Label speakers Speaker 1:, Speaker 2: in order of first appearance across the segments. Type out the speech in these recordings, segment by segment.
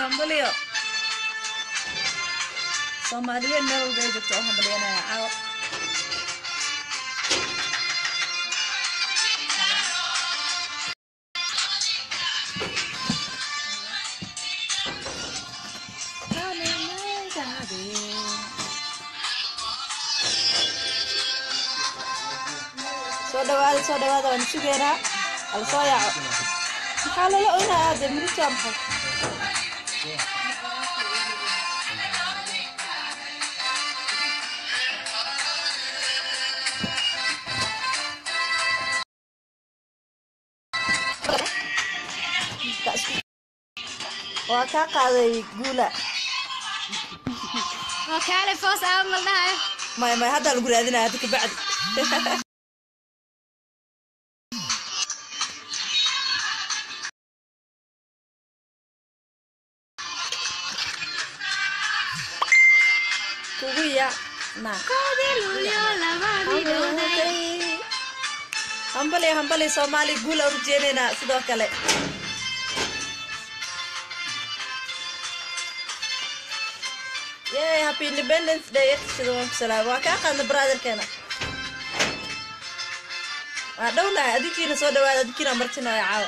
Speaker 1: hambalyo soomaaliyeed meel walba ay joogto oo hambalyanaya caawa soo dhawaada soo dhawaada waan sugeynaa hala soo yaaco maxaa lala oynayaa dee midibtaa maxay waa kaa qaaday guula
Speaker 2: waa kaale foos aa maldhahayo
Speaker 1: maya maya haddaa lagu raadinaya hadda kabacdi kugu ya na
Speaker 2: koodiluyo laba midowday
Speaker 1: hambali hambali soomaali guul aan rajeynaynaa sidoo kale yay happy independence day yaqtishada waan ku salaamay waa kaa qaadna brotherkeena waa dhownahay adinkiina soo dhawaada adinkiina martinaya caawa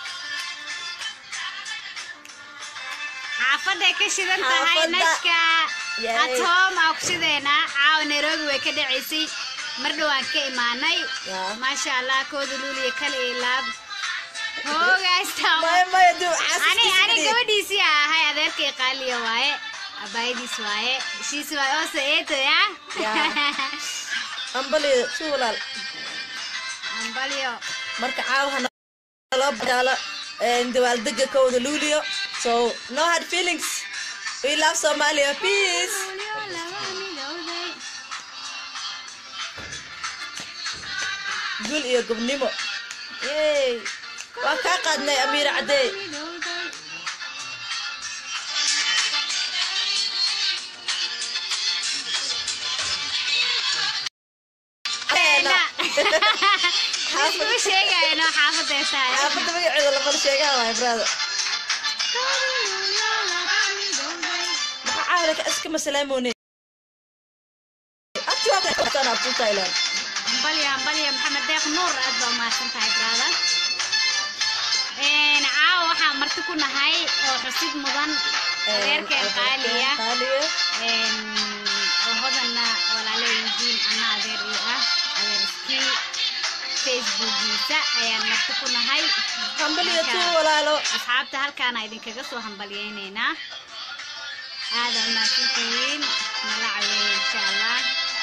Speaker 2: xaafaday ka shidan tahay
Speaker 1: Xaafadda.
Speaker 2: nashka
Speaker 1: Yay.
Speaker 2: atoom aa ku shideynaa caawa nairobi way ka dhacaysay mar dhowaan ka imaanay
Speaker 1: Yeah.
Speaker 2: maasha allah kooda luuliya kale iyo laab hoogaysta
Speaker 1: maya maya duu
Speaker 2: ani ani
Speaker 1: caasiskiisa
Speaker 2: gabadhiisii aa ahay adeerkay qaaliya waaye abaayadiis waaye shiis waaye oo saeetoya
Speaker 1: Yeah. hambali si walaal
Speaker 2: ambalyo
Speaker 1: marka caawa hana loo badaalo dawaaldega kowda luuliyo so no hard feelings we love somalia peace gul iyo gobnimo yey waa kaa qaadnay amiir cadey
Speaker 2: iskuu sheegayno xaafadee tahay
Speaker 1: xaafadda magaceeda lamala sheegaa waay brother maxaa caawilaka iska masalaamoone thailand
Speaker 2: ambalyo ambalyo maxamed deeq nuur aad baa umahadsan tahay brada caawa waxaa marti ku nahay oo xusid mudan adeerkeen qaaliya
Speaker 1: qaaliya
Speaker 2: oo hodanna walaalo yihiin ana adeer ii ah adeer iskii facebookiisa ayaan marti ku nahay
Speaker 1: hambaliya
Speaker 2: Marka,
Speaker 1: tuu walaalo
Speaker 2: asxaabta halkaana idinkaga soo hambalyaynaynaa aada umahadsantihiin nala caweeya insha allah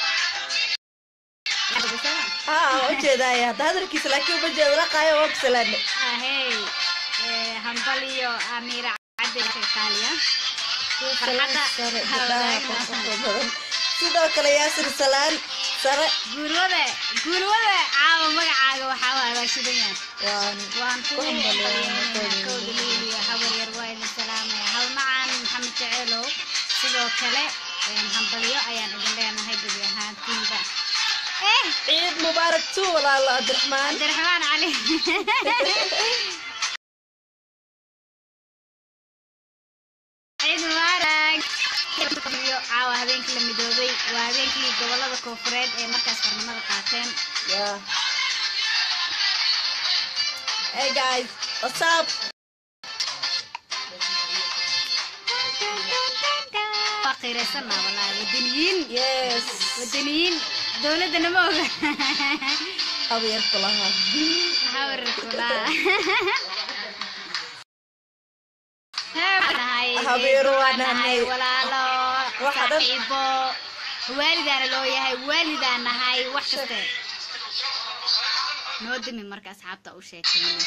Speaker 1: haa ujeedaaya hadda hadalkiisa laakiin uma jeedo laqaayo waa kusalaane
Speaker 2: ahey eh, hambalyo amiira cadde qaaliya farxadda hawadaagna
Speaker 1: sidoo kale yaasir salaan sare
Speaker 2: guulwade guulwade caawa magacaaga waxaa waa abaashidan yahay
Speaker 1: waan
Speaker 2: waan ku
Speaker 1: Ku hambalyeynaa,
Speaker 2: hambalyeynaa
Speaker 1: kooda
Speaker 2: kowda liiliya habar yar waa idin salaamaya halmacaan maxamed jaceelow sidoo kale een, hambalyo ayaan idin leenahay gebi ahaantiinba eh
Speaker 1: ciid mubaarak tuu walaalo cabdiraxmaan
Speaker 2: cabdiraxmaan cali ciid mubaarak iyo caawa habeenkii la midoobay waa habeenkii gobolada koofureed ee markaas xornimada qaateen
Speaker 1: yeah hey guys what's up
Speaker 2: waa qiiraysanaa walaahi wadaniyiin
Speaker 1: yes
Speaker 2: wadaniyiin dowladana ma oga
Speaker 1: habeer kulaha
Speaker 2: hawrkulaa
Speaker 1: Habeero waa nahay.
Speaker 2: walaalo
Speaker 1: Waxa dhan-
Speaker 2: saaxiibo waalidaana loo yahay waalidaan nahay wax kaste noo dimi marka asxaabta u sheekeyno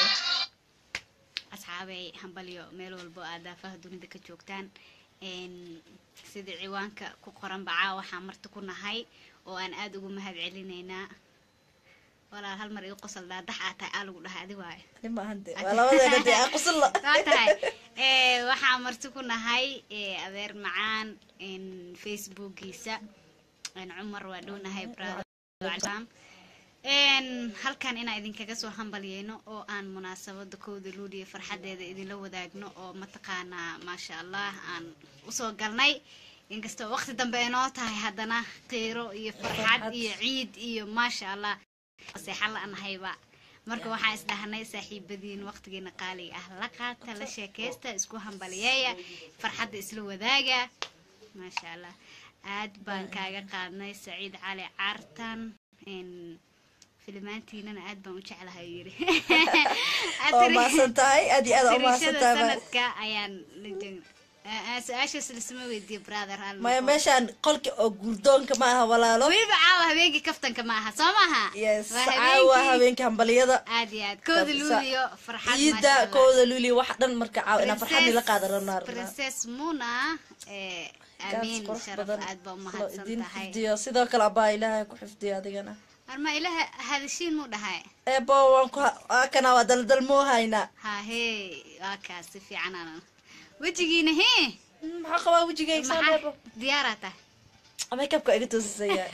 Speaker 2: asxaabey hambalyo meel walbo aad daafaha dunida ka joogtaan Een, sida ciwaanka ku qoran bacaa waxaa marti ku nahay oo aan aada ugu mahad celinaynaa walaal hal mar ii qosol daadax aa tahay aa lagu dhahay adi waaye
Speaker 1: nimahante waa labadeena dee aan qusulla
Speaker 2: waa tahay Eh, waxaa marti ku nahay eh, adeer macaan een, facebookiisa een, cumar waa dhownahay brother Een, halkan inaan idinkaga soo hambalyeyno oo aan munaasabada kowda luuliya farxadeeda idinla wadaagno oo mataqaanaa maasha allah aan usoo galnay inkastoo waqti dambe ay noo tahay haddana qiiro iyo farxad
Speaker 1: Farxad.
Speaker 2: iyo ciid iyo maasha allah seexan la-nahayba marka waxaan isdhahnay saaxiibadiin waqtigiina qaaliga ah la qaata la sheekaysta isku hambaliyeeya farxadda isla wadaaga maasha allah aad baan kaaga qaadnay saciid cali caartan Een, filimaantiinana aad baan u jeclahay uu yiri
Speaker 1: oo maasan tahay aad iyo aad aa umaasan
Speaker 2: tirishada
Speaker 1: tahay
Speaker 2: sanadka ayaan la joogna Ah, ah, su-aashaas lasma weydiiyo brother hal
Speaker 1: maya
Speaker 2: noqo.
Speaker 1: meeshaan qolka oo gurdoonka ma aha walaalo
Speaker 2: weliba caawa habeenkii kaftanka ma aha soo maaha
Speaker 1: yes
Speaker 2: Waa
Speaker 1: caawa
Speaker 2: habeenkii-
Speaker 1: habeenka hambaliyada
Speaker 2: aad iyo aad kooda
Speaker 1: Kabisa.
Speaker 2: luuliyo farxad
Speaker 1: ciida
Speaker 2: maasha Allah.
Speaker 1: kooda luuliya wax dhan marka caawa inaa farxadii la
Speaker 2: Princess-
Speaker 1: qaada rabnaa rabnaa
Speaker 2: princess muna eh,
Speaker 1: Gaas
Speaker 2: amiin
Speaker 1: qurux
Speaker 2: sharaf
Speaker 1: badan.
Speaker 2: aad baa
Speaker 1: Lo
Speaker 2: umahadsan
Speaker 1: idin
Speaker 2: tahay
Speaker 1: xifdiyo sidoo kale abaa ilaahay ku xifdiyo adigana
Speaker 2: arma ilaha hadashiin mu dhahay
Speaker 1: eebo waan ku waa kana waa daldal moo haynaa
Speaker 2: ha hee waa kaas si fiican aanan wejigiina hee
Speaker 1: Hmm, maxaa qabaa wejigayga soo dheebo
Speaker 2: maxaa diyaaraa tahay
Speaker 1: makeupka iga toosisaya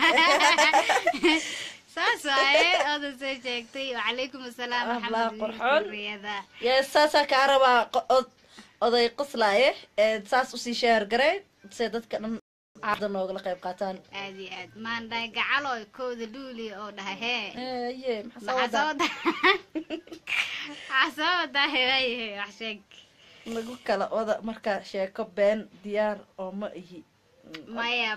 Speaker 2: saas waaye oda soo sheegtay wacalaykum asalaam
Speaker 1: Ah,
Speaker 2: maxamed
Speaker 1: laa
Speaker 2: wiil
Speaker 1: qurxoon.
Speaker 2: kuriyada
Speaker 1: yes saasaa kaa rabaa qo- od- oday qoslaaye ee saas usii sheer garay se dadka dhan caada noogala qayb qaataan
Speaker 2: aad iyo aad maandhay gacalo kooda luuli oo dhahay hee
Speaker 1: Eh, ye maxaa soo
Speaker 2: maxaa soo
Speaker 1: wadaa
Speaker 2: wada maxaa soo wadaa heewaye wax sheeg
Speaker 1: nagu kala wada marka sheeko been diyaar oo ma ihi
Speaker 2: maya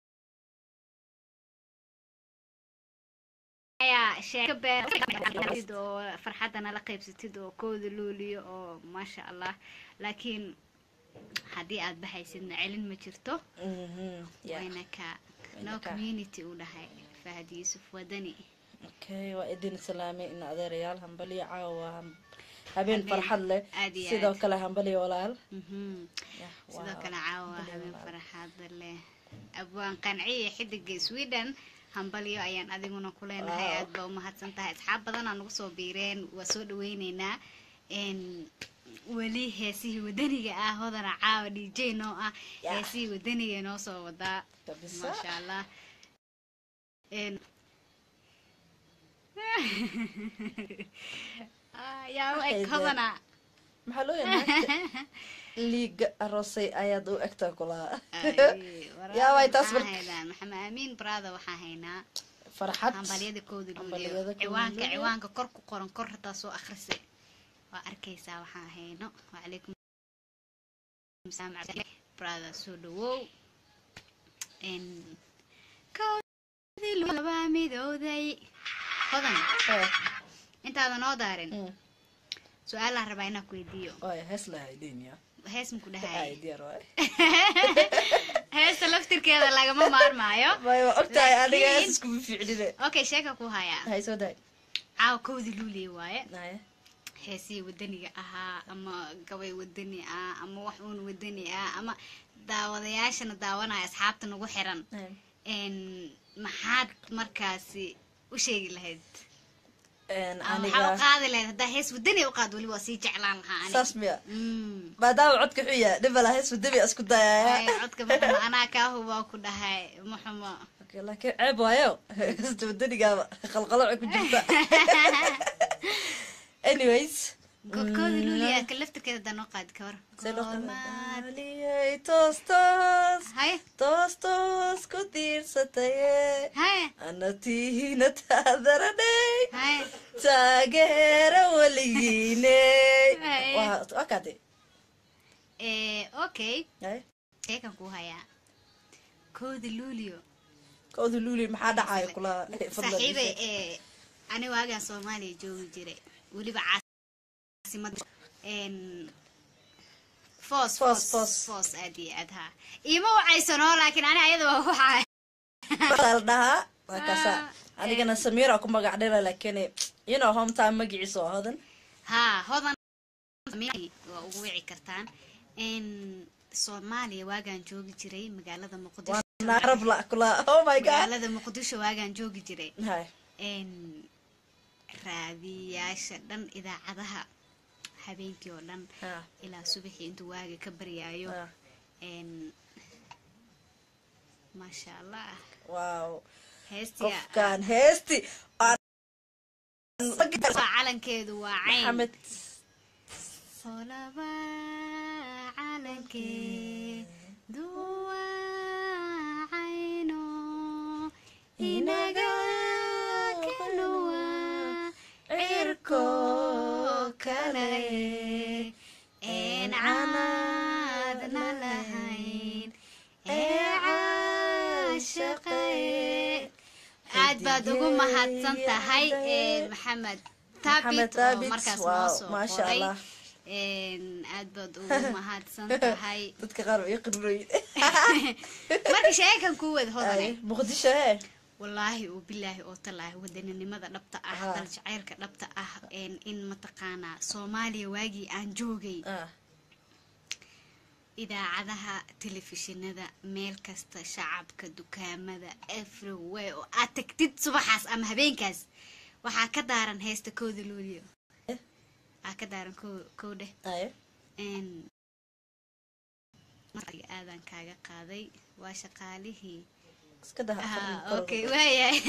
Speaker 2: maya sheeko been oo farxadda nala qaybsatid oo kooda luuliyo oo maasha allah laakiin haddii aad baxaysidna celin ma jirto
Speaker 1: Mhm, yeah.
Speaker 2: wayna ka no
Speaker 1: Wayna ka.
Speaker 2: community u dhahay fahad yuusuf wadani
Speaker 1: okay waa idin salaamay in adeerayaal hambaliyo caawa waa ham- habeen
Speaker 2: Habeen
Speaker 1: farxad leh
Speaker 2: aad iyo
Speaker 1: sidoo
Speaker 2: aad.
Speaker 1: kale hambaliyo walaal
Speaker 2: Mhm.
Speaker 1: Yeah,
Speaker 2: sidoo
Speaker 1: waa
Speaker 2: kale caawa
Speaker 1: hambaliyo
Speaker 2: habeen
Speaker 1: walaal.
Speaker 2: farxaada leh abwaan qanciya xidiga sweden hambalyo ayaan adiguna ku leenahay
Speaker 1: Wow.
Speaker 2: aad baa umahadsan tahay asxaab badanaa nagu soo biireen waa soo dhaweyneynaa n weli heesihii wadaniga ah hodana caawa d j noo ah
Speaker 1: Yeah.
Speaker 2: heesihii wadaniga noo soo wadaa
Speaker 1: Kabisa.
Speaker 2: maasha allah n Ah, yaa u eg
Speaker 1: Waxay
Speaker 2: hodana
Speaker 1: maxaa loo yaqaan liiga aroosay ayaad u egtaa kulaa yaa waay taas marka
Speaker 2: maxamed amiin brother waxaan haynaa
Speaker 1: farxad
Speaker 2: hambalyada kooda
Speaker 1: Hambalyada
Speaker 2: luuliyo
Speaker 1: kooda
Speaker 2: ciwaanka
Speaker 1: luuliyo.
Speaker 2: ciwaanka kor ku qoran kor hataa soo akrisay waa arkaysaa waxaan hayno wacalaykum salaam brother soo dhawow n koodii laba midowday hodan
Speaker 1: Eh,
Speaker 2: intaadan noo daarin
Speaker 1: mm.
Speaker 2: su-aalaan rabaa inaan ku weydiiyo
Speaker 1: waay hees lahaydenya
Speaker 2: hees maku
Speaker 1: ay
Speaker 2: dhahay
Speaker 1: diyaar waay
Speaker 2: heesta laftirkeeda lagama maarmaayo
Speaker 1: waay waa ogtahay aniga
Speaker 2: Laakiin-
Speaker 1: hees iskuma fiicnine
Speaker 2: okay sheeka ku hayaa
Speaker 1: hay soo daay
Speaker 2: caawa kowdii luuliya waaye
Speaker 1: Haya.
Speaker 2: heesihii wadaniga ahaa ama gabay wadani ah ama wax uun wadani ah ama daawadayaashana daawanaya asxaabta nagu xiran
Speaker 1: Haya.
Speaker 2: n maxaad markaasi u sheegi lahayd
Speaker 1: Een,
Speaker 2: ama maxaa u
Speaker 1: aniga
Speaker 2: qaadi lahayd haddaa hees wadani u qaad weli waa sii jeclaan lahaa ani
Speaker 1: saas miya
Speaker 2: Mm.
Speaker 1: maadaama codka xuya dhibala hees wadami isku
Speaker 2: Ay,
Speaker 1: dayaya
Speaker 2: codka maxumo anaa kaa hubaa ku dhahay maxumo
Speaker 1: Okay, laakiin ceeb waayo heesta wadanigaaba qalqaloca ku jirta anyways
Speaker 2: godkoodii luuliya ka laftirkeeda haddaa noo qaadi ka war
Speaker 1: see loo qaba-
Speaker 2: Goormaad-
Speaker 1: Daaliyey, toos toos
Speaker 2: haye
Speaker 1: toos toos ku tiirsataye
Speaker 2: haye
Speaker 1: anatiina taadaranay
Speaker 2: haye
Speaker 1: taageera weligiine
Speaker 2: Ay.
Speaker 1: waa waa kaade
Speaker 2: Eh, okay
Speaker 1: Ay,
Speaker 2: sheekan kuu hayaa kooda luulio
Speaker 1: kooda luuli maxaa dhacaya kula
Speaker 2: saaxiibe ee ani waagaan soomaaliya joogi jiray weliba caasimada n foos
Speaker 1: Foos,
Speaker 2: foos
Speaker 1: foos.
Speaker 2: foos aad iyo aad haa iima wacaysanoo laakiin ani ayada waa waxaa
Speaker 1: la dhahaa waa kaasa
Speaker 2: Ah,
Speaker 1: adigana samiira ku magac dhira laakiin you know hometown magaciisa waa hodan
Speaker 2: haa hodan waa ugu wici kartaan n soomaaliya waagaan joogi jiray magaalada muqdisho
Speaker 1: naarab la kula oh my god
Speaker 2: magaalada muqdisho waagaan joogi jiray
Speaker 1: hay
Speaker 2: n raadiyaasha dhan idaacadaha habeenkii oo dhan
Speaker 1: ha
Speaker 2: ilaa subaxii intuu waaga ka baryaayo
Speaker 1: ha
Speaker 2: n maasha allah
Speaker 1: wow
Speaker 2: heestiga
Speaker 1: qofkan heesti aan
Speaker 2: Waa calankeedu waa cayn
Speaker 1: maxamed
Speaker 2: solaba calankeedu waa cayno inaga kaluwa cirko kale een caadna lahayn ee caashaqe aad baad ugu mahadsan tahay eh, maxamed
Speaker 1: Maxamed
Speaker 2: taabit oo
Speaker 1: Thabit,
Speaker 2: markaas
Speaker 1: wow,
Speaker 2: noo soo
Speaker 1: maasha
Speaker 2: qoray
Speaker 1: Allah.
Speaker 2: Een, aad baad ugu mahadsan tahay
Speaker 1: dadka qaar way qirroy
Speaker 2: marka sheekan ku wada hodane
Speaker 1: muqdisho he
Speaker 2: wallaahi oo bilaahi oo talaahi wadaninimada dhabta ah
Speaker 1: Aha.
Speaker 2: daljacaylka dhabta ah een, in mataqaanaa soomaaliya waagii aan joogay
Speaker 1: Ah,
Speaker 2: idaacadaha telefishinada meel kasta shacabka dukaamada everywhere oo aad tagtid subaxaas ama habeenkaas waxaa ka daaran heesta kooda luuliyo
Speaker 1: Eh?
Speaker 2: aa ka daaran ko- kowdhe
Speaker 1: aye
Speaker 2: Een, markii aadan kaaga qaaday waa shaqaalihii
Speaker 1: iska daha
Speaker 2: Ah, okay waayahay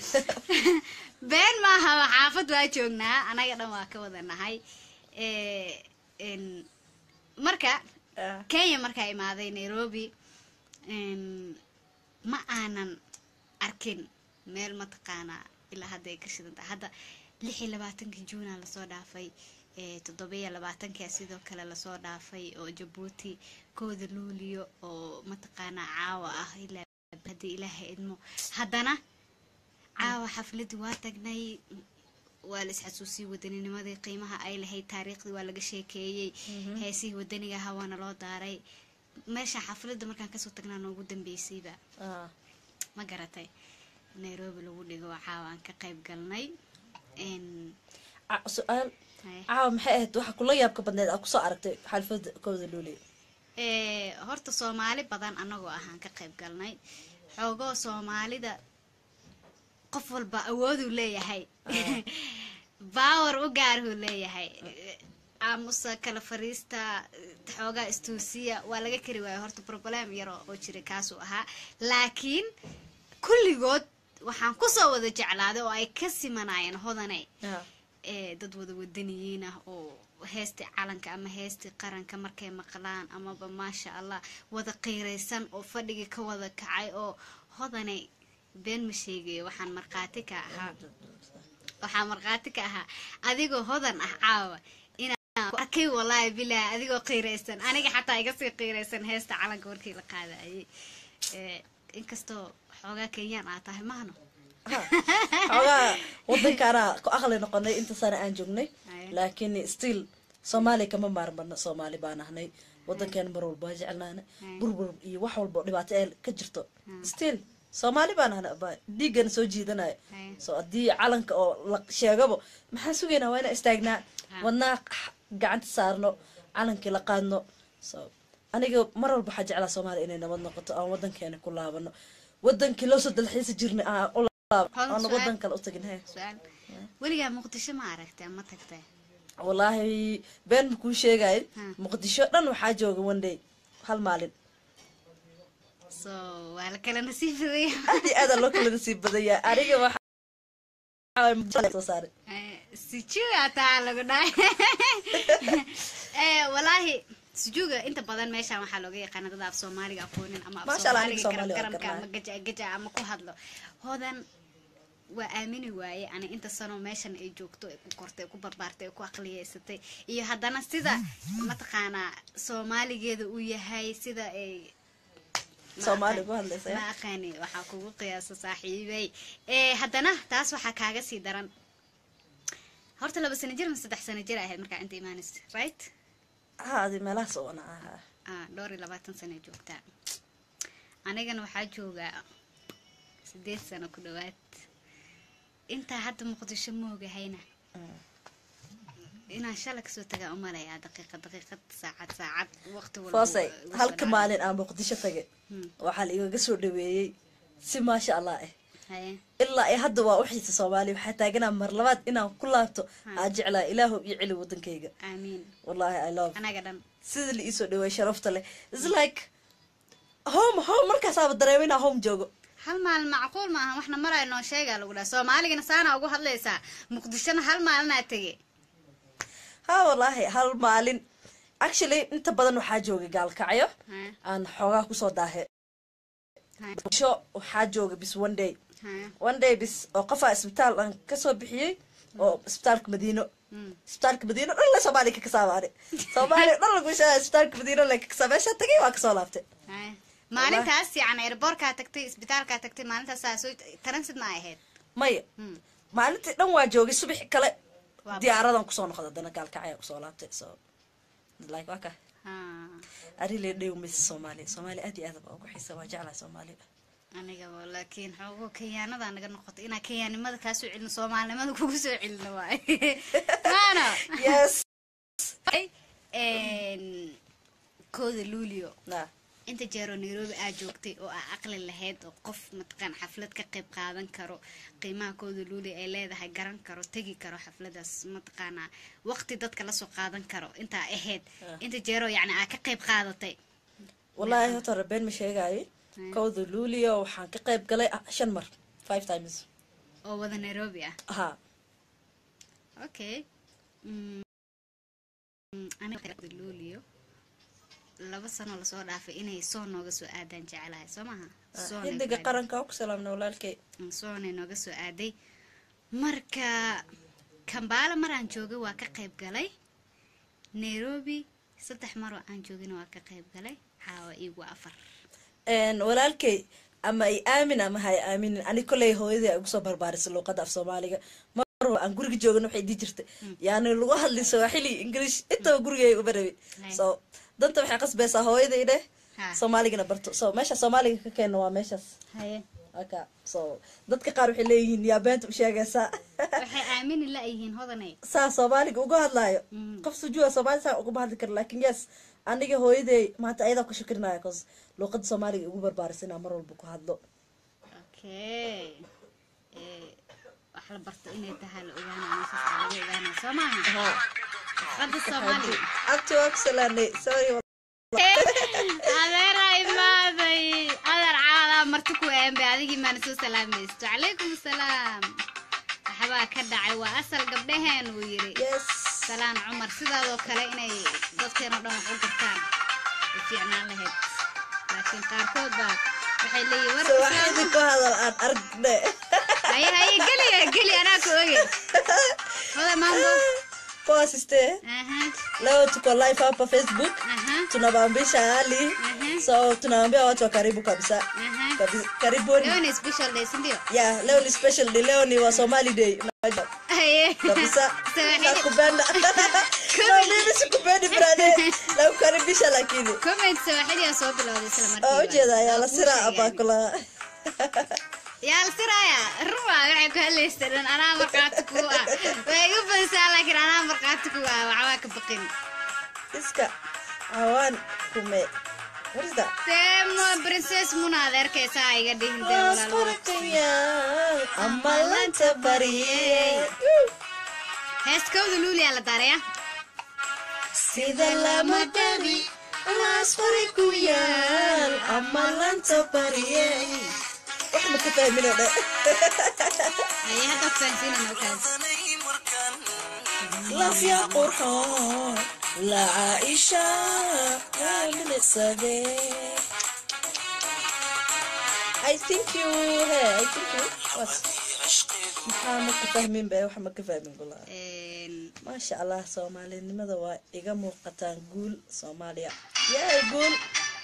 Speaker 2: been maaha xaafad waa joognaa anaga dhan waa ka wada nahay Eh, een, marka kenya markaa imaaday nairobi een, ma aanan arkin meel mataqaanaa ilaa hadda ay ka shidan tahay hadda lix iyo labaatankii juuna lasoo dhaafay eh, toddobiyo labaatankia sidoo kale lasoo dhaafay oo jabuuti kooda luuliyo oo mataqaanaa caawa ah ilaa haddii ilaahay idmo haddana caawa xafladii waa tagnay waa la isxasuusiyey wadaninimadii qiimaha ay lahayd taariikhdii waa laga sheekeeyey heesihii wadaniga ahaa waana loo daaray meesha xafladda markaan kasoo tagnaa noogu dambeysayba
Speaker 1: Ah,
Speaker 2: ma garatay nairobi lagu dhigo oo caawa aan ka qayb galnay Een,
Speaker 1: ca- su-aal
Speaker 2: haye.
Speaker 1: caawa maxay ahayd waxa kula yaabka badneed aad kusoo aragtay xalfada kooda luuley
Speaker 2: Ee, horta soomaali badan anagoo ahaan ka qayb galnay xoogoo soomaalida qof walba awooduu leeyahay baawar u gaarhuu leeyahay aamusa kala fariista xoogaa istuusiya waa laga kari waaya horta problem yaro oo jira kaasuu ahaa laakiin kulligood waxaan kusoo wada jeclaaday oo ay ka simanaayeen hodane
Speaker 1: Ah,
Speaker 2: ee dad wada wadaniyiin ah oo heestii calanka ama heestii qaranka markay maqlaan amaba maasha allah wada qiiraysan oo fadhigii ka wada kacay oo hodanay been ma sheegayo waxaan markhaati ka ahaa waxaa markhaati ka ahaa adigoo hodan ah caawa inaan ku arkay walaahi bilaahi adigoo qiiraysan aniga xataa iga sii qiiraysan heesta calanka markii la qaadayay Ee, inkastoo xoogaa kenyaan aa tahay mahno
Speaker 1: ah. xoogaa wadankaana ku aqli noqonay inta sana aan joognay
Speaker 2: Aye.
Speaker 1: laakiin still soomaaliya kama maarmano soomaali baan ahnay wadankeena mar walba waa jeclaana
Speaker 2: Aye.
Speaker 1: burbur iyo wax walba oo dhibaato ee ka jirto still soomaali baan ahnay ba dhiiggana soo jiidanayo
Speaker 2: Aye.
Speaker 1: so haddii calanka oo la sheegabo maxaan sugaynaa waa inaan istaagnaa
Speaker 2: Ha.
Speaker 1: wadnaa gacanta saarno calankii la qaadno so aniga mar walba waxaa jeclaa soomaaliya inay nabad noqoto aan wadankeena ku laabano wadankii loo soo dalxiisi jirnay aan u laab
Speaker 2: Hal
Speaker 1: aan
Speaker 2: su'aal.
Speaker 1: wadan kale u tagin he
Speaker 2: su-aal weligaa muqdisho ma aragtay ma tagtay
Speaker 1: wallaahi been ma kuu sheegay
Speaker 2: Ha.
Speaker 1: muqdisho dhan waxaa jooga one day hal maalin
Speaker 2: so waa la kala nasiib badaya
Speaker 1: aad iyo aada loo kala nasiib badaya aniga waxaa muqdisho soo saaray
Speaker 2: sijuga taa lagu dhahay Eh, walaahi sijuga inta badan meeshaan waxaa looga yaqaana dad af soomaaliga aqoonin ama af
Speaker 1: Masha Allah, aniga
Speaker 2: soomaaliga
Speaker 1: Soomaali waa
Speaker 2: garamgaramka ama
Speaker 1: garanaya.
Speaker 2: gaja gaja ama ku hadlo hodan waa aamini waaye ani inta sano meeshan ay joogto ay ku kortay ay ku barbaartay ay ku aqliyeysatay iyo haddana sida mataqaanaa soomaaligeeda uu yahay sida ay ma
Speaker 1: Soomaali
Speaker 2: aqaan-
Speaker 1: ku hadlaysa, ya?
Speaker 2: ma aqaani waxaa kugu qiyaasa saaxiibay Eh, haddana taas waxaa kaaga sii daran horta laba sano jir ma saddex sano jir ahayd markaa inta imaanaysa right
Speaker 1: ha adi meelahaas oo ana aha
Speaker 2: ah dhowr iyo labaatan sano joogtaa anigana waxaa joogaa sideed sano ku dhawaad intaa hadda muqdisho moogahayna inaan shala kasoo tagaa umalayaa daqiiqad daqiiqad saacad saacad waqti walba
Speaker 1: foosay
Speaker 2: wuu igu soo
Speaker 1: halka
Speaker 2: dhacaa.
Speaker 1: maalin aan muqdisho tagay
Speaker 2: Hmm.
Speaker 1: waxaa la igaga soo dhaweeyey si maasha allah ah
Speaker 2: haye
Speaker 1: ilaa iyo hadda waa u xiisa soomaaliya waxaa taaganaa mar labaad inaan ku laabto aa jeclaa ilaahu iyo celi wadankayga
Speaker 2: aamiin
Speaker 1: wallahi i love
Speaker 2: anaga dhan
Speaker 1: sida la iisoo dhaweey sharafta leh is like home home markaasaaba dareema inaa home joogo
Speaker 2: hal maalin macquul maaha waxna maraya noo sheegaa lagu dhaha soomaaligana saana ugu hadlaysaa muqdishona hal maalinaa tege
Speaker 1: ha wallaahi hal maalin actually inta badan waxaa joogay gaalkacyo
Speaker 2: Haya,
Speaker 1: aan xoogaa kusoo daahe
Speaker 2: haya,
Speaker 1: sho waxaa jooga bis one day
Speaker 2: haya.
Speaker 1: one day bis oo qofaa isbitaal aan kasoo bixiyey oo isbitaalka madiino
Speaker 2: Mm.
Speaker 1: isbitaalka madiino dhan le soomaaliya ka kasaabaani soomaaliya dhan lagu sheega isbitaalka madiino le ka kasaa meeshaa tagay waa kasoo laabtay
Speaker 2: Haya. maalintaas yani airboorkaa tagtay isbitaalkaa tagtay maalintaas soo transit ma ay ahayd
Speaker 1: maya
Speaker 2: Mm.
Speaker 1: maalintii dhan waa joogay subaxi kale
Speaker 2: Waa-
Speaker 1: diyaaradan kusoo noqda haddana gaalkacya kusoo laabtay so like waa ka
Speaker 2: Ha.
Speaker 1: arile dhew mis soomaaliya soomaaliya aad iyo aad baa ugu xiisa waa jeclahay soomaaliya
Speaker 2: aniga wa- laakiin xoogo kenyaanada naga noqotay inaa kenyaanimada kaa soo celino soomaalinimada kugu soo celino waay maano
Speaker 1: yes
Speaker 2: Een, kooda luulio
Speaker 1: na
Speaker 2: inta jeeroo nairobi aa joogtay oo aa aqli lahayd oo qof mataqaan xaflad ka qayb qaadan karo qiimaha kooda luulio ay leedahay garan karo tegi karo xafladaas mataqaanaa waqti dadka lasoo qaadan karo intaa ahayd inta jeeroo yacni aa ka qayb qaadatay
Speaker 1: wallaahi horta rabeen ma sheegaayo
Speaker 2: Mm.
Speaker 1: kowda luulio waxaan ka qayb galay ah, shan mar five times
Speaker 2: oo wada nairobi ah
Speaker 1: ha
Speaker 2: okay Mm, mm, aniga luulio laba sano lasoo dhaafay inay soo nooga soo aadaan jecelahay soo maha Soonay
Speaker 1: xidiga
Speaker 2: ku
Speaker 1: qaranka oo ku salaamna walaalkay
Speaker 2: aad- soonay nooga soo aaday marka kambaala maraan joogay waa ka qayb galay nairobi saddex maroo aan joogina waa ka qayb galay caawa iigu afar
Speaker 1: Een, walaalkay ama ay aamin ama ha ay aaminin ani koley hooyadii ay ugu soo barbaarisay luuqada af soomaaliga mar walba aan guriga joogana waxay dii jirtay yaani lagu hadli swaaxili english intaba gurigay uba rabi
Speaker 2: Right.
Speaker 1: so danta waxay qasbaysaa hooyaday dheh
Speaker 2: Ha.
Speaker 1: soomaaligana barto so meesha soomaaliga ka keenna waa meeshaas
Speaker 2: haye
Speaker 1: aka so dadka qaar waxay leeyihiin yaa beenta u sheegaysaa
Speaker 2: waxay aamini la-yihiin hodanay
Speaker 1: saa soomaaliga uga hadlaayo
Speaker 2: Mm.
Speaker 1: qof sujuuda soomaali saa ugama hadli kara lakin yes aniga hooyaday maanta ayadaa ku shukrinaya cause luuqada soomaaliga igu barbaarisay inaan mar walba ku hadlo
Speaker 2: okay Eh, wax la barto inay tahay la ogaanaa meeshaas aa laga ogaanaa soo maaha qada soomaaliga
Speaker 1: abti waa ku salaanay sorry
Speaker 2: adeeraa imaaday adeer caadaa marti ku eembe adigii maana soo salaamaysto calaykum asalaam waxbaa ka dhacay waa asal gabdhaheen uu yiri
Speaker 1: yes
Speaker 2: salaan cumar sidaadoo kale inay dadkeenoo dhan wax u gartaan ay fiicnaan lahayd laakiin qaarkood baa waxay leeyihin
Speaker 1: so
Speaker 2: war
Speaker 1: waxaa idinku hadal aan argne
Speaker 2: haye haye geliya geli anaa ku oge hoda mambo
Speaker 1: poasiste
Speaker 2: aha
Speaker 1: leo tuko live hapa facebook
Speaker 2: aha
Speaker 1: tunabambisha hali
Speaker 2: Mhm.
Speaker 1: so tunaambia watu wa karibu kabisa
Speaker 2: aha
Speaker 1: Kabi- karibuni
Speaker 2: leo ni special day si ndio
Speaker 1: yeah leo ni special day leo ni wa somali day Unajua?
Speaker 2: haye
Speaker 1: kabisa
Speaker 2: Swahili.
Speaker 1: nakupenda no mimi sikupendi brade nakukaribisha lakini
Speaker 2: comment sawaaxili aa soo bilowday isla markiiba
Speaker 1: oo ujeeda yaa la
Speaker 2: Waa kuu
Speaker 1: siraa
Speaker 2: sheegay.
Speaker 1: abaa kula
Speaker 2: yaa la siraya ruba waxay ku hadlaysa dhan anaa markhaati ku ah way igu badisaa laakiin anaa markhaati ku ah waxbaa ka baqin
Speaker 1: iska awaan kume what is that
Speaker 2: demo princess muna adeerkaysaa iga dhihin dee walaal
Speaker 1: wasqarqayaan ama lanta bariyey
Speaker 2: heeskawda luuliyaa la daaraya
Speaker 1: sida lama dhabi laasqari ku yaal ama lanta bariyey wax ma ka fahmino dhe
Speaker 2: aye hadda fahansiinana kaas
Speaker 1: lafya qurxoon la caaisha milicsade I think you he I think you was maxaa ma ka fahmin be wax ma ka fahmin gulaa maasha allah soomaalinimada waa iga muuqataan guul soomaaliya yaay guul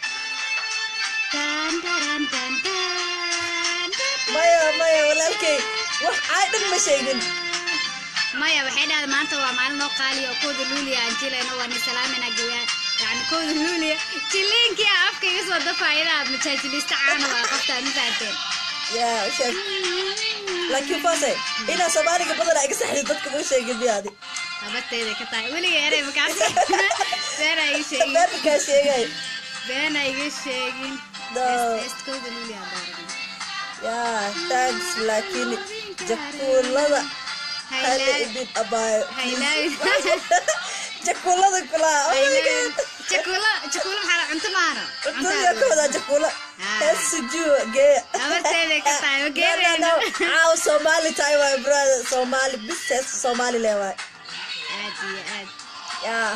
Speaker 2: Tan, taran, tan, tan, tan.
Speaker 1: maya maya walaalkay wax caadhan ma sheegin
Speaker 2: maya waxay dhahday maanta waa maalin noo qaaliya oo kooda luuliya aan jilayno waa ni salaamina gawaa yani kooda luuliya jiliinkii aa afka iga soo dafaya inaad majaajiliista caana waa qoftaan ma fahanteen
Speaker 1: yaa u sheeg laakiin fase inaa soomaaliga badana iga saxdi dadka ma sheegin miyaadi
Speaker 2: habarteeday ka tahay weliga eray makaasi beena iga sheegin
Speaker 1: beerkaa sheegay
Speaker 2: beena iga sheegin
Speaker 1: No.
Speaker 2: heest kooda luuliya aan daaran
Speaker 1: yaa thanks laakiin jakuulada hala
Speaker 2: haylaay
Speaker 1: idin abaayo
Speaker 2: haylaay
Speaker 1: jakuulada kulaa oh my
Speaker 2: haylaay
Speaker 1: god
Speaker 2: jakuulo jakuulo maxaa la cunto maano
Speaker 1: cuntada ka wadaa jakuulo
Speaker 2: Ah.
Speaker 1: hees sujuu geeya
Speaker 2: amarteeday ka tahay ma
Speaker 1: No, no,
Speaker 2: geerayno
Speaker 1: no. caaw soomaali tahay waay brother soomaali bis hees soomaali le waay
Speaker 2: aad iyo aad
Speaker 1: yaa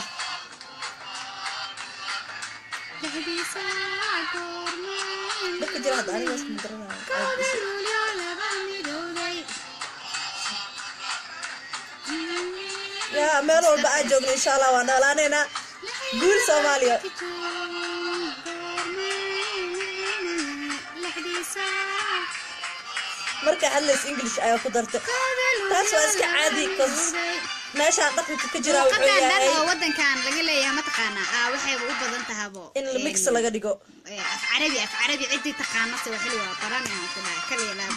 Speaker 2: dhexdiisa goormaan
Speaker 1: dadka jira hadda aniga isma garanaya yaa meel walba aan joogno insha allah waan noolaanaynaa guul soomaaliya markay hadlays english ayaa ku dartay taas waa iska caadi cause meeshaan dhaqanka ka jiraa wuxuu
Speaker 2: luuqadan dhan
Speaker 1: yahay
Speaker 2: oo wadankan laga leeyahay mataqaanaa aa waxayba u badan tahabo
Speaker 1: in mix laga dhigo
Speaker 2: Eh, af carabi af carabi ciddii taqaano se waxili waa baran aan ku dhahay kaliya laab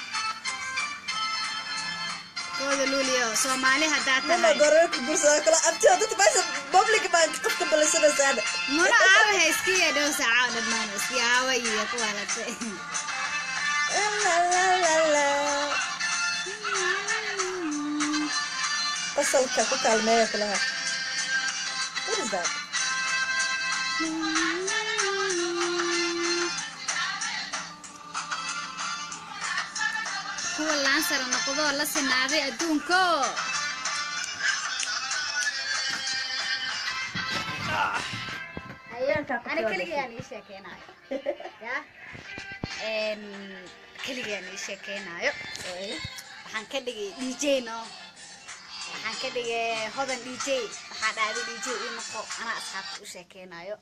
Speaker 2: kooda luuliyo soomaali haddaa
Speaker 1: mama
Speaker 2: tahay
Speaker 1: gororka gursada kala abtiyo dadka meesha public baan qofka ballansanaysaa
Speaker 2: muna aawaha iskiya dhow saaca oo dhammaan iski aawa iyo kuwa late
Speaker 1: qasalka ku kaalmeeya kulaha what is that
Speaker 2: kuwa laansara noqdoo la sinaaday adduunko ani keligaan ii sheekeynayo ya Een, keligaan ii sheekeynayo waxaan ka dhigay dj no waxaan ka dhigay hodan dj waxaa dhacday dj ii noqo anaa asxaabta u sheekeynayo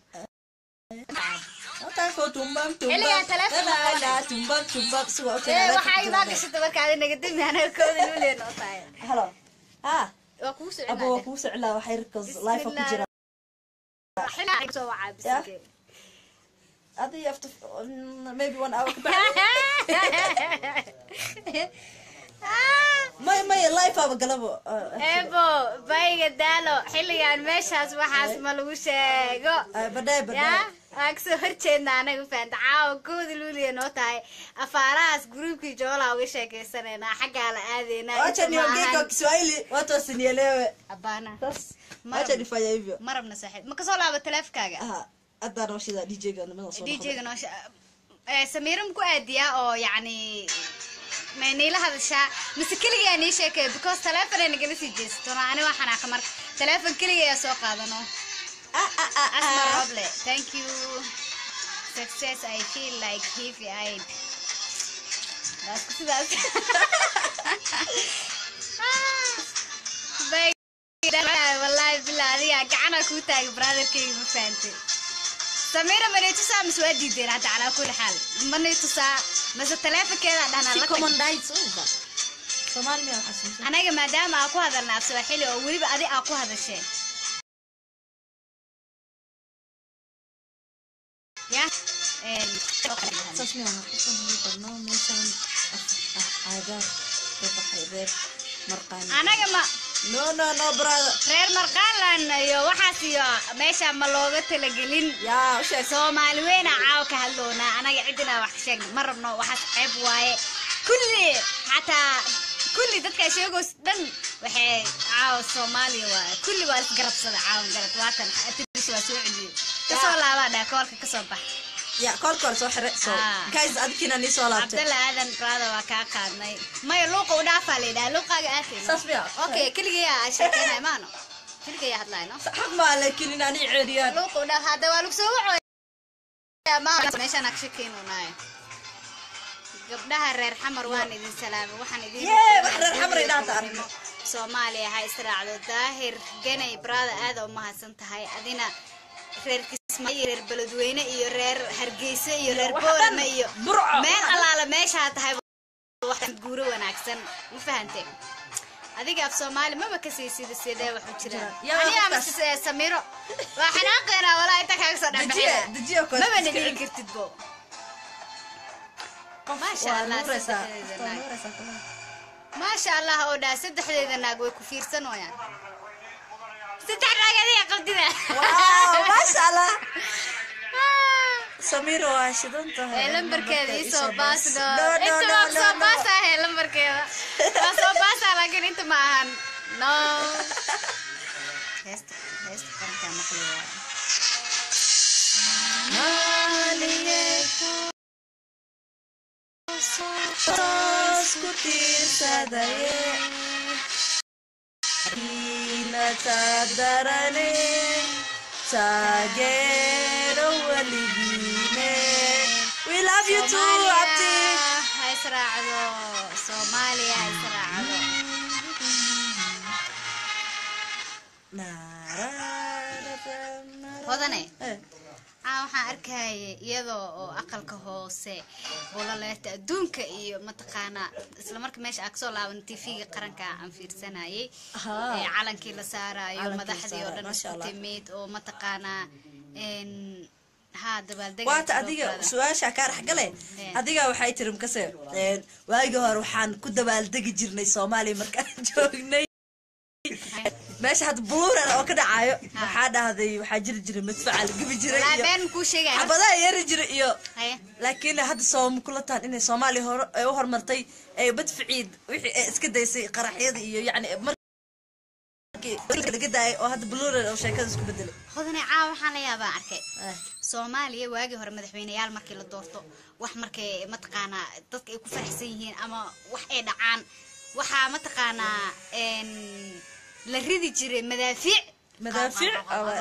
Speaker 2: Xilligan telefoon ma
Speaker 1: tumbak tumbak tumbak suga
Speaker 2: ee waxaa imaa gashata markaadi naga demi anaga kooda luuleen oo tahay
Speaker 1: halo ha
Speaker 2: waa kugu
Speaker 1: abo waa
Speaker 2: socdaa
Speaker 1: kuu soclaa waxay rkas life ku jira
Speaker 2: xilaa soo wacaa bisinke
Speaker 1: adi after mm, maybe one hour kabacdi may may life aba galabo
Speaker 2: ebo bayga daalo xilligan meeshaas waxaas ma lagu sheego
Speaker 1: badhay
Speaker 2: ya
Speaker 1: badhay
Speaker 2: waan kasoo horjeedna anaga faanta caawa kooda luuliya noo tahay afaarahaas gruubkii joolaa uga sheekeysanaynaa xaggaa la aadaynaa
Speaker 1: wacha niongee Kiswahili watu wasinielewe
Speaker 2: abana
Speaker 1: bas
Speaker 2: Mara-
Speaker 1: wacha nifanye hivyo
Speaker 2: marabna saaxiib ma kasoo laaba taleefkaaga
Speaker 1: aha hadda nooshida DJ ga nimada soo
Speaker 2: djga noo samiira maku aadiyaa oo yacni ma niila hadashaa mise keligaa nii sheekay because teleefon ay nagala sii jeesato ani waa xanaaqa marka teleefon keliga ayaa soo qaadano asma roble thank you success i feel like heavy eyed daasku sidaas Bay- wallahi bilaa adiga gacana kuu taagay brotherkayga ma fahantay samira manay tusaa mise waa diideen hadda calaa kulli xaal manay tusaa mase taleefonkeeda dhahnaa la tag
Speaker 1: common rights uga Soomaali ma xasuusan
Speaker 2: anaga maadaama aa ku hadalna af sawaaxili oo weliba adi aa ku hadasheen ya Een,
Speaker 1: saas ma aha qofkan wuxuu qornaa meeshan aagaar ka baxay reer marqaan
Speaker 2: anaga ma
Speaker 1: no no no brother
Speaker 2: reer marqaalan iyo waxaas iyo meesha ma looga talagelin
Speaker 1: yaa u sheeg
Speaker 2: soomaali weyna caawa ka hadloonaa anaga cidina wax ka sheegna ma rabno waxaas ceeb waaye kulli xataa kulli dadka sheegoos dhan waxay caawa soomaaliya waaye kulli waa isgarabsada caawan garad waatan atiris waa soo celiyey kasoo laabaa dhaa koolka kasoo bax
Speaker 1: yaa koolka hore soo xire so
Speaker 2: Ah.
Speaker 1: guys adkiina nii soo laabtay
Speaker 2: cabdalla aadan brada waa kaa qaadnay maya luuqa u dhaafaa la yidhaha luuqaaga aatay
Speaker 1: saas miya
Speaker 2: okay keligayaa aa sheekeynay maano keligayaa hadlayno
Speaker 1: xaq maa laakiin inaan ii ceeriyaan
Speaker 2: luuqa u dhaaf hadda waa lagu soo wacoy meeshaan ag shakeynunaay gabdhaha reer xamar waan idin salaamay waxaan idin
Speaker 1: Yee, wax reer xamar ay dhaanta aragno.
Speaker 2: soomaaliya ha israacdo daahir ganay brada aada u mahadsan tahay adina reer kismaayo iyo reer beledweyne iyo reer hargeysa iyo reer
Speaker 1: wax
Speaker 2: boorame
Speaker 1: dhan,
Speaker 2: iyo
Speaker 1: Burco,
Speaker 2: meel
Speaker 1: wax
Speaker 2: allaala meeshaa tahay wax guuro wanaagsan ma fahante adiga af soomaali maba kasii sida sidee waxu jiraan
Speaker 1: Yaa,
Speaker 2: ani ama
Speaker 1: qofkaas.
Speaker 2: s- samiro waa xanaaqeena walaa inta kaaga soo
Speaker 1: dejiye
Speaker 2: dhexbaxina
Speaker 1: dejiye koos
Speaker 2: maba nadhihi kartid bo maasha
Speaker 1: waa
Speaker 2: allah
Speaker 1: nuuraysaa
Speaker 2: saddexdeeda
Speaker 1: waa
Speaker 2: naag
Speaker 1: nuuraysaa kulaha.
Speaker 2: maasha allah oo dhaa saddexdeeda naag way ku fiirsan wayaan saddex naag adiga qabdida
Speaker 1: wow maasha allah samir waa shidan tahay
Speaker 2: ee lambarkeeda ii soo baas
Speaker 1: no
Speaker 2: no
Speaker 1: no
Speaker 2: inta
Speaker 1: no
Speaker 2: waa
Speaker 1: no
Speaker 2: soo
Speaker 1: no
Speaker 2: baasa he lambarkeeda waa soo baasa laakiin inta ma ahan no heesta heesta qarankaa maqli waaye
Speaker 1: soomaaliyeed toos ku tiirsadaye inatadarane taageero weligiine we love you too abti
Speaker 2: ha israacdo soomaaliya ha israacdo hodane
Speaker 1: Eh,
Speaker 2: aa waxaan arkaya iyadoo oo aqalka hoose bulaleeta adduunka iyo mataqaanaa isla marka meesha aa kasoo laaban tv-ga qaranka aan fiirsanayay
Speaker 1: Ahaa.
Speaker 2: ee calankii la saarayo
Speaker 1: Calankii la
Speaker 2: madaxdii oo
Speaker 1: saarayo,
Speaker 2: dhan
Speaker 1: masha
Speaker 2: isku
Speaker 1: Allah.
Speaker 2: timid oo mataqaanaa n haa dabaaldega
Speaker 1: waata adiga su-aasha kaa dhexgale adiga waxay tiri mkase een, waagii hore waxaan ku dabaaldegi jirnay soomaaliya markaan joognay meesha hadda buluuran oo ka dhacayo waxaa dhahday waxaa jiri jiray madfaca la gebi jiray
Speaker 2: walaa
Speaker 1: iyo
Speaker 2: been kuu sheegaya
Speaker 1: xabadaha yeeri jiray iyo
Speaker 2: Haya.
Speaker 1: laakiin hadda sooma kula tahan inay soomaaliya hore ay u horumartay ay madficiid wixii ay iska daysay qaraxyada iyo yacni markii laga daayay oo hadda buluuran oo sheekada isku bedelay
Speaker 2: hodane caawa waxaan la yaabaa arkay soomaaliya waagii hore madaxweyneyaal markii la doorto wax markay mataqaanaa dadka ay ku faraxsan yihiin ama wax ay dhacaan waxaa mataqaanaa n la ridi jiray madaafiic
Speaker 1: Madaafiic?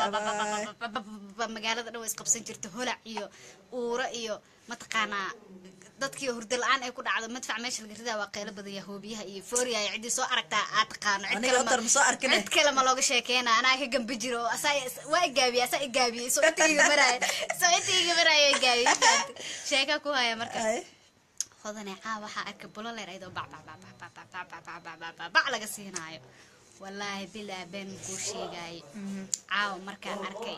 Speaker 2: magaalada dhan way isqabsan jirta holac iyo uuro iyo mataqaanaa dadkii hurdo la-aan ay ku dhacdo madfac meesha laga ridaa waa qeylo badan yahoobiyaha iyo fooriya iyo ciddii soo aragtaa aad taqaano cid
Speaker 1: Aniga
Speaker 2: kale ma-
Speaker 1: otar ma soo arkin eh.
Speaker 2: cid kale ma looga sheekeena anaa ka gambi jiro oo asaa waa igaabiye asaa igaabiye soo inta iga maraayo soo inta iga maraayo igaabiye sheeka ku haya marka
Speaker 1: Ay.
Speaker 2: hodane caa waxaa arkay buloleer ayadoo bac bac bac bac bac bac bac bac bac bac bac bac bac laga siinaayo wallaahi bilaa been kuu sheegaaye caawa markaan arkay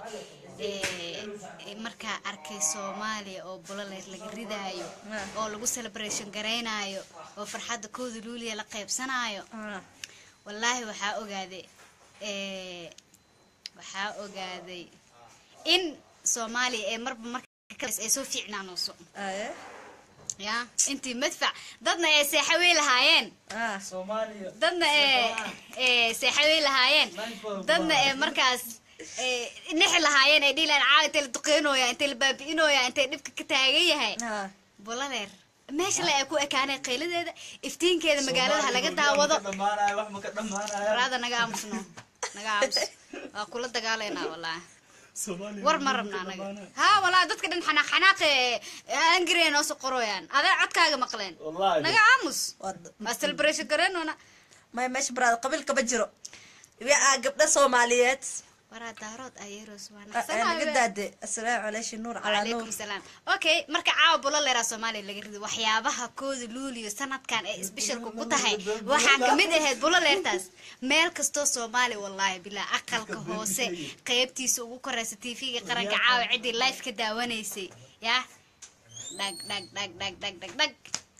Speaker 2: ee, markaa arkay soomaaliya oo buloleer laga ridaayo oo lagu celebration garaynaayo oo farxadda kooda luuliya la qaybsanaayo wallaahi waxaa ogaaday ee, waxaa ogaaday in soomaaliya ee marba marka kale ay soo fiicnaanayso
Speaker 1: Ay.
Speaker 2: ya intii madfac dadna ee seexawey lahaayeen
Speaker 1: Ah.
Speaker 2: dadna ee ee seexawey lahaayeen dadna ee markaas ee nixi lahaayeen ay dhihi lahayen caawa intay la duqeynooya intay la baabi'inooya intay dhibka ka taagan yahay
Speaker 1: Ah.
Speaker 2: buladeer meesha le ay ku ekaanay qayladeeda iftiinkeeda magaalada ha laga daawado waraada naga aamusno naga aamus waa kula dagaalaynaa wallaahi war ma rabna anaga haa wallaahi dadka dhan xanaaq xanaaqe angire noo soo qorooyaan adaa codkaaga maqleen
Speaker 3: Wallaahi.
Speaker 2: naga aamus
Speaker 1: Waa-
Speaker 2: waa celebration gareenona
Speaker 1: may meesha baraada qabiil kama jiro yaa gabdha soomaaliyeed
Speaker 2: waraa daarood ayeeros waa
Speaker 1: Ah, ah, naga
Speaker 2: naqsanaabe
Speaker 1: daade asalaamu calayshi nuur calaa nuur
Speaker 2: calaykum salaam okay marka caawa buloleeraa soomaaliya laga rido waxyaabaha kooda luuliyo sanadkan ee isbishalku ku tahay waxaa kamid ahayd buloleertaas meel kastoo soomaaliya wallaahi bilaa aqalka hoose qeybtiisa ugu koreysa tv-ga qaranka caawa ciddii life ka daawanaysay yaa dhag dhag dhag dhag dhag dhag dhag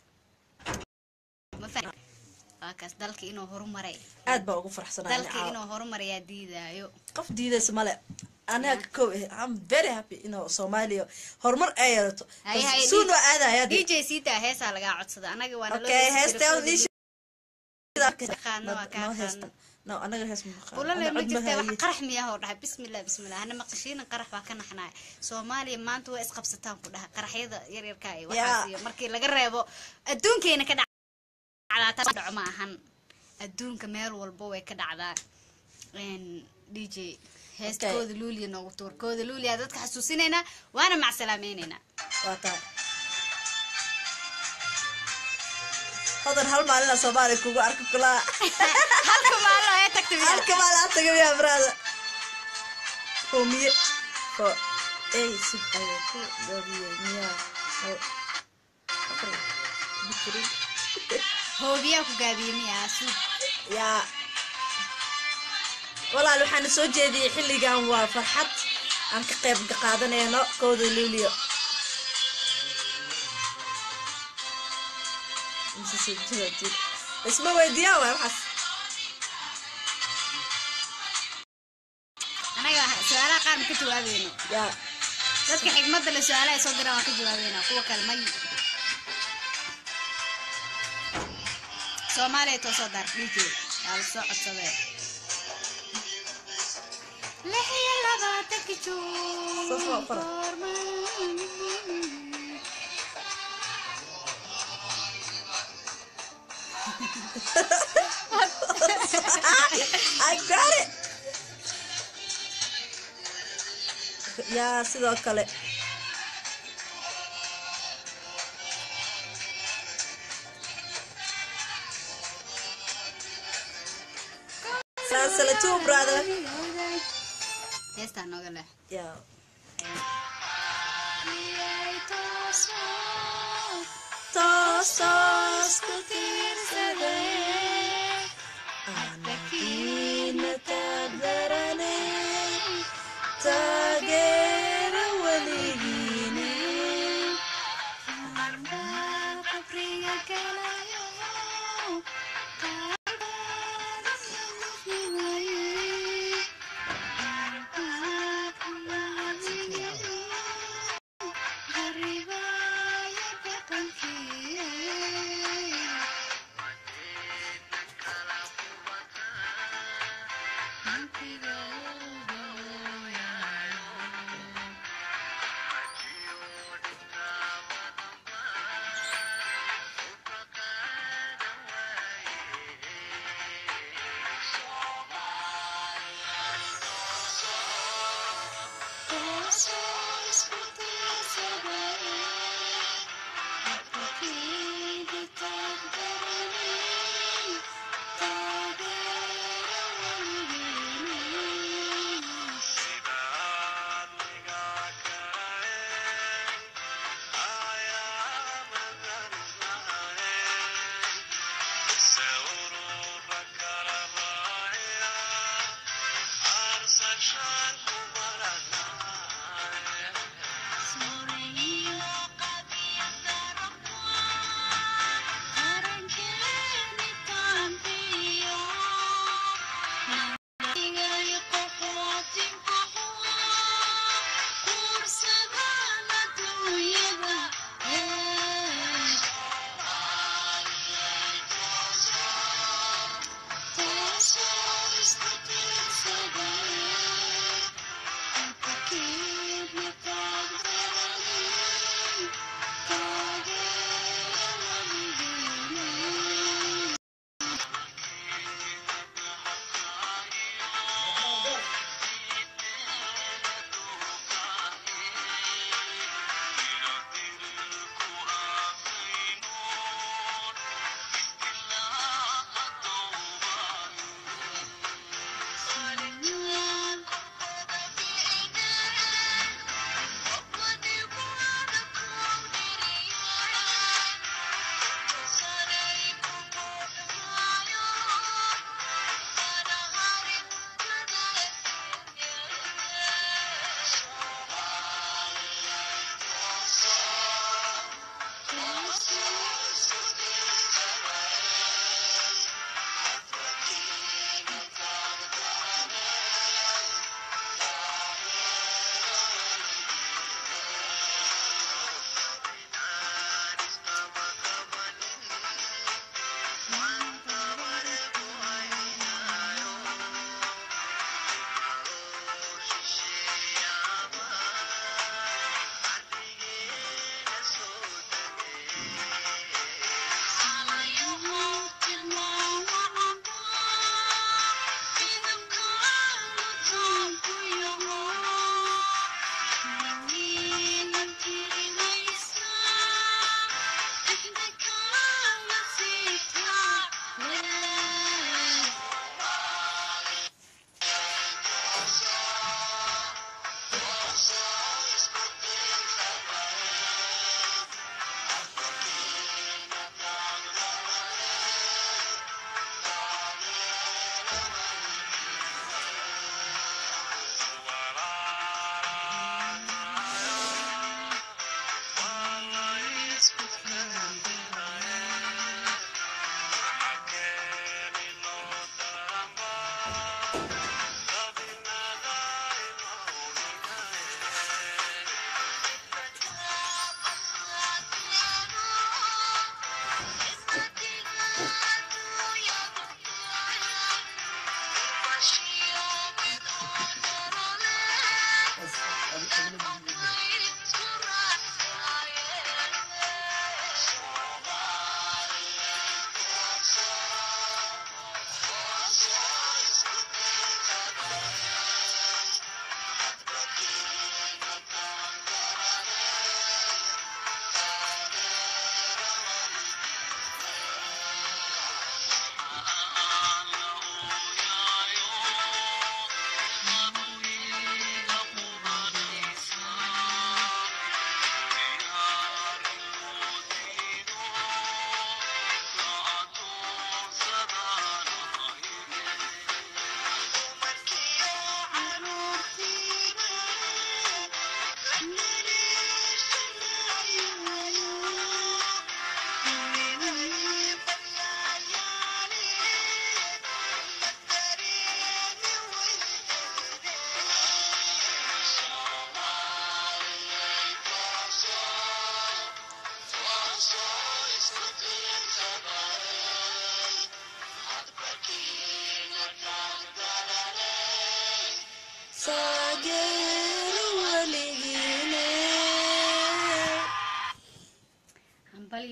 Speaker 2: ma fahmi waa kaas dalka inuu horumaray
Speaker 1: aad baa ugu farxsanahay
Speaker 2: dalka inuu horumarayaa diidaayo
Speaker 1: qof diidaysa male anaga kow eh i'm very happy inuu soomaaliya horumar ay yeelato
Speaker 2: Hay, hay,
Speaker 1: suun waa aadaya
Speaker 2: dj sita heesaa lagaa codsada anaga waana loo
Speaker 1: okay
Speaker 2: heesi
Speaker 1: heesta
Speaker 2: jiray
Speaker 1: nish
Speaker 2: Qaadno waa kaa
Speaker 1: no
Speaker 2: qaadno.
Speaker 1: heesta no anaga hees ma qaadno.
Speaker 2: bulale
Speaker 1: Ana
Speaker 2: ma
Speaker 1: cod
Speaker 2: jirta wax
Speaker 1: haye.
Speaker 2: qarax miyaa hoo dhahay bismillah bismillah hana maqashiina qarax waa ka naxnaay soomaaliya maanta waa isqabsataan ku dhaha qaraxyada yaryarka iyo waxaas
Speaker 1: Yeah.
Speaker 2: iyo markii laga reebo adduunkeena ka dhacdaa taas dhaco ma ahan adduunka meel walba way ka dhacdaa Een, dj heesta
Speaker 1: Okay.
Speaker 2: kooda luuliya noogu tuur kooda luuliya dadka xasuusinaynaa waana macsalaamaynaynaa
Speaker 1: waa taa hodan hal maalina soomaaliya kugu arki kulaa
Speaker 2: halka maalin ee tagta miyaa?
Speaker 1: halka maalin aad taga miyaa brada homiye ko ey sug ayay ku dhabiyey miyaa hal afar bikri
Speaker 2: hoobiyaa ku gaabiyey miyaa suug
Speaker 1: yaa walaal waxaana soo jeediyey xilligan waa farxad aan ka qayb qaadanayno kooda luuliyo Mise soo jira jir. isma weydiiyaan waay waxaas
Speaker 2: anaga su-aalaha qaar ma ka jawaabayno
Speaker 1: yaa
Speaker 2: dadka xigmadda le su-aalaha ay soo diraan waan ka jawaabeynaa kuwa kale may soomaaliya too soo daar dj waa la soo codsadee lix iyo labaatanka juun
Speaker 1: Saas waa u qoran.
Speaker 2: goorma-
Speaker 1: I got it yaa sidoo kale Sansala too, brother.
Speaker 2: heestaa nooga leh
Speaker 1: yaa toos toos ku tiirsaday anakiina taagdarane taageera weligiine
Speaker 2: qabriga galayo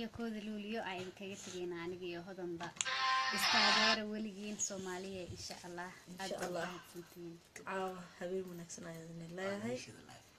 Speaker 2: iyo kooda luuliyo aa idinkaga tegeyna aniga iyo hodanba istaageera weligiin soomaaliya insha allah aad
Speaker 1: Insha
Speaker 2: baad
Speaker 1: Allah.
Speaker 2: mahadsantihiin
Speaker 1: caawa habeen wanaagsan ayaan idin leeyahay
Speaker 3: Shida life.